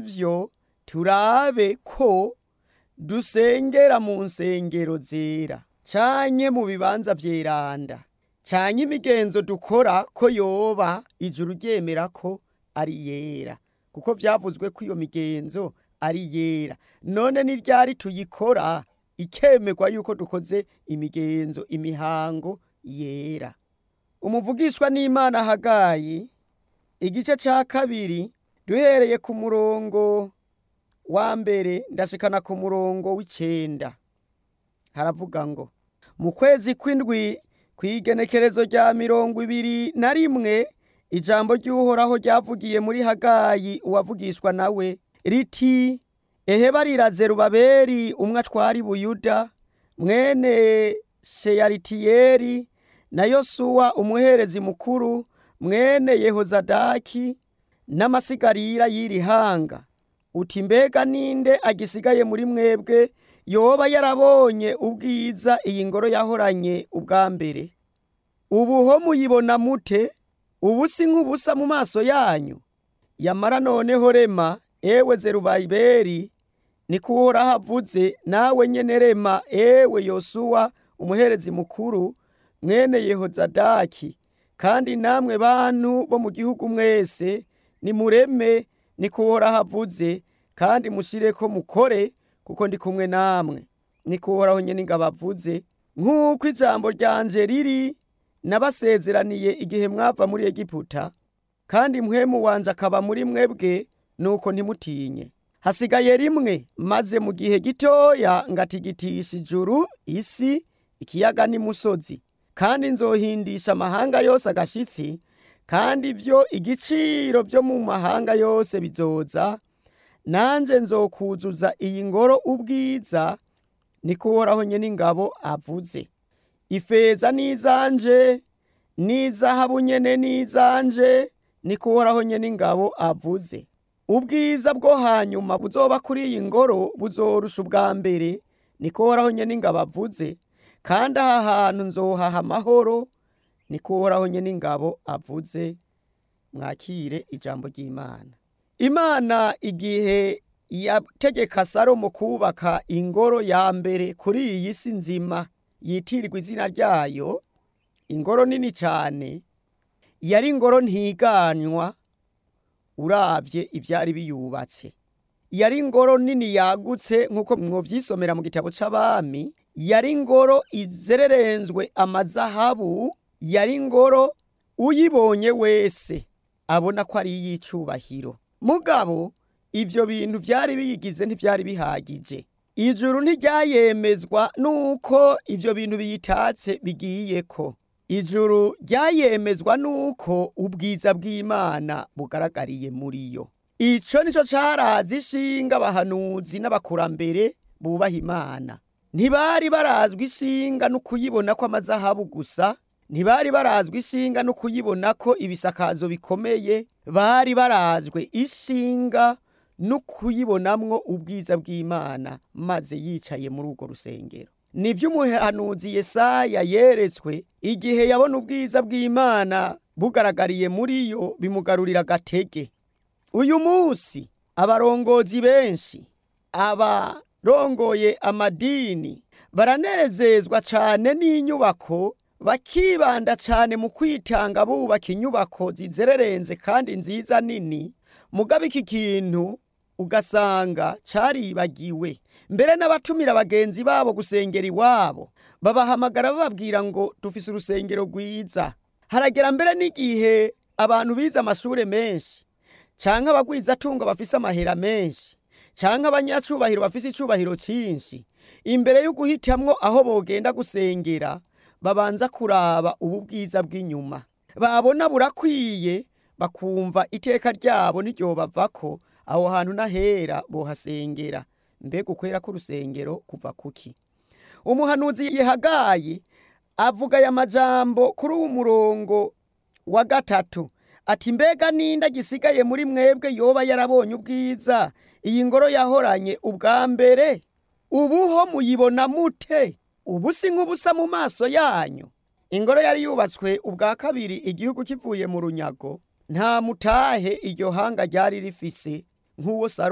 ivyo turabe ko dusengera mu nsengero zera canke mu bibanza vyeranda canke imigenzo dukora ko yoba ijuru ryemera ko ari yera kuko vyavuzwe ko iyo migenzo ari yera none ni ryari tuyikora ikemerwa yuko dukoze imigenzo imihango yera umuvugishwa n'imana hagayi igice ca kabiri duhereye ku murongo wa mbere ndashikana ku murongo w'icenda haravuga ngo mu kwezi kw'indwi kw'igenekerezo rya mirongo ibiri na rimwe ijambo ry'uhoraho ryavugiye muri hagayi uwavugishwa nawe riti ehe bariraze rubaberi umwe atwari buyuda mwene sheyaritiyeri na yosuwa umuherezi mukuru mwene yehozadaki n'amasigarira y'iri hanga uti mbega ninde agisigaye muri mwebwe yoba yarabonye ubwiza iyi ngoro yahoranye ubwa mbere ubu ho muyibona mute ubu si nk'ubusa mu maso yanyu yamara noneho rema ewe zerubaberi niko uhoraho avuze nawe nyene rema ewe yosuwa umuherezi mukuru mwene yehozadaki kandi namwe bantu bo mu gihugu mwese nimureme niko uhoraho avuze kandi mushireko mukore kuko ndi kumwe namwe niko uhoraho nyene ingabo avuze nk'uko ijambo ryanje riri nabasezeraniye igihe mwava muri egiputa kandi mpwemu wanje akaba muri mwebwe nuko ntimutinye hasigaye rimwe maze mu gihe gitoya ngatigitisha ijuru isi ikiyaga n'imusozi kandi nzohindisha amahanga yose agashitsi kandi ibyo igiciro byo mu mahanga yose bizoza nanje nzokuzuza iyi ngoro ubwiza niko uhoraho nyene ingabo avuze ifeza n'izanje n'izahabu nyene n'izanje niko uhoraho nyene ingabo avuze ubwiza bwo hanyuma buzoba kuri iyi ngoro buzorusha ubwa mbere niko uhoraho nyene ingabo avuze kandi aha hantu nzohaha amahoro niko uhoraho nyene ingabo avuze mwakire ijambo ry'imana imana igihe yategeka salomo kubaka ingoro ya mbere kuri iyi si nzima yitirirwa izina ryayo ingoro nini cyane yari ingoro ntiganywa urabye ibyari biyubatse yari ingoro nini yagutse nk'uko mwovyisomera mu gitabo c'abami yari ingoro izererenzwe amazahabu yari ingoro uyibonye wese abona ko ari iy'icubahiro mugabo ivyo bintu vyari biyigize ntivyari bihagije ijuru ntiryayemezwa nuko ivyo bintu biyitatse bigiyeko ijuru ryayemezwa nuko ubwiza bw'imana bugaragariye muri yo ico nico carazi ishinga abahanuzi n'abakurambere bubaha imana ntibari barazwi ishinga no kuyibona ko amazahabu gusa ntibari barazwi ishinga no kuyibona ko ibisakazo bikomeye bari barazwe ishinga no kuyibonamwo ubwiza bw'imana maze yicaye muri urwo rusengero nivyo umuhanuzi yesaya yeretswe igihe yabona ubwiza bw'imana bugaragariye muri yo bimugarurira agatege uyu munsi abarongozi benshi abarongoye amadini baranezezwa cane n'inyubako bakibanda cane mu kwitanga bubaka inyubako zizererenze kandi nziza nini mugabo iki kintu ugasanga caribagiwe mbere n'abatumira bagenzi babo gusengera iwabo babahamagara bababwira ngo dufise urusengero rwiza haragera mbere n'igihe abantu bize amashure menshi canke abagwizatungo bafise amahera menshi canke abanyacubahiro bafise icubahiro cinshi imbere yo guhitamwo aho bogenda gusengera babanza kuraba ubu bwiza bw'inyuma babona burakwiye bakumva iteka ryabo n'iryobavako aho hantu n'ahera bohasengera mbega ukwera k'urusengero kuva kuki umuhanuzi yehagayi avuga aya majambo kuri uwu murongo wa gatatu ati mbega ninde gisigaye muri mwebwe yoba yarabonye ubwiza iyi ngoro yahoranye ubwa mbere ubuho muyibona mute ubu si nk'ubusa mu maso yanyu ingoro yari yubatswe ubwa kabiri igihugu kivuye mu runyago nta mutahe iryo hanga ryari rifise nk'uwo